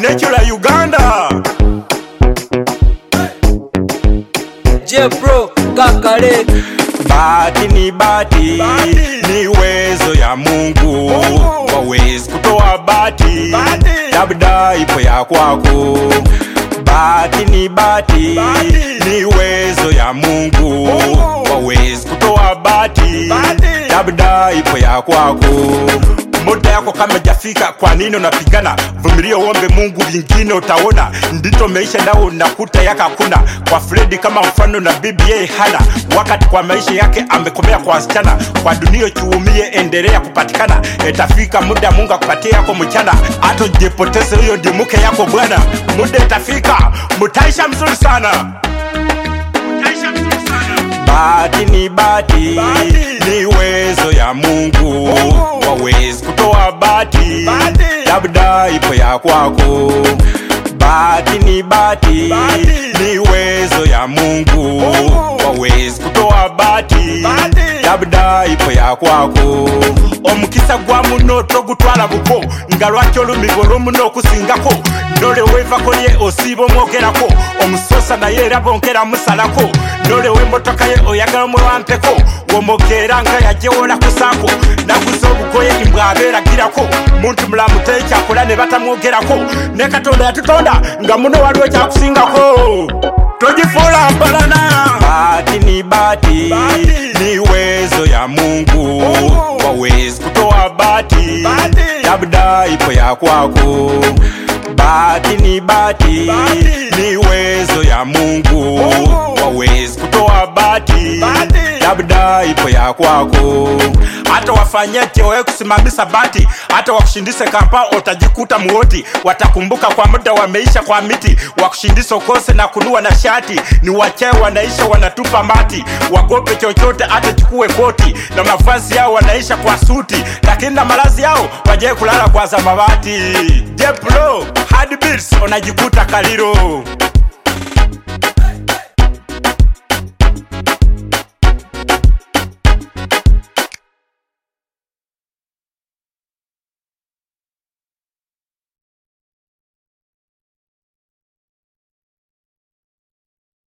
Nekula Uganda. Je Pro Kakale Bahati ni bahati, Bahati. ni uwezo ya Mungu. Mungu. Wawezi kutoa bahati, Bahati. labda ipo ya kwako. Bahati ni bahati, Bahati. ni uwezo ya Mungu. Mungu. Wawezi kutoa bahati, Bahati. labda ipo ya kwako. Muda yako kama jafika, kwa nini unapigana? Vumilia uombe Mungu, vingine utaona. Ndito maisha nao unakuta yaka hakuna. Kwa Fredi kama mfano na bibi yeye hana wakati, kwa maisha yake amekomea kwa wasichana. Kwa dunia chuumie, endelea kupatikana, itafika muda Mungu akupatie yako mchana. Hata ujipoteze, huyo ndi mke yako bwana. Muda itafika, mutaisha mzuri sana, mutaisha mzuri sana. Bahati ni bahati, Bahati. ni uwezo ya Mungu. Mungu. Wawezi kutoa bahati, Bahati. labda ipo ya kwako. Bahati ni bahati, Bahati. ni uwezo ya Mungu. Mungu. Wawezi kutoa bahati, Bahati. labda ipo ya kwako. omukisa gwa muno togutwala buko nga lwaki olumigo lwomuno okusingako ndole wevako lye osiiba omwogerako omusosa naye era bonkera musalako ndole w'emmotoka ye oyagala omwewampeko womogeera nga yajewola kusaako naguza obugoye imbwabeeragirako muntu mulamu tekyakola ne batamwogerako ne katonda yatutonda nga muno waliwo kyakusingako togifuula mpalana bahati ni bahati Bahati. ni uwezo ya mungu Mungu. wawezi kutoa bahati Bahati. labda ipo ya kwako bahati ni bahati Bahati. ni uwezo ya mungu Mungu. wawezi kutoa bahati Bahati. labda ipo ya kwako hata wafanyaje wewe kusimamisha bati hata wakushindise kampa utajikuta muoti watakumbuka kwa muda wameisha kwa miti wakushindisa ukose na kunua na shati ni wachae wanaisha wanatupa mati wagope chochote hata chukue koti na mavazi yao wanaisha kwa suti lakini na malazi yao wajae kulala kwa zamawati jeplo hard beats unajikuta kaliro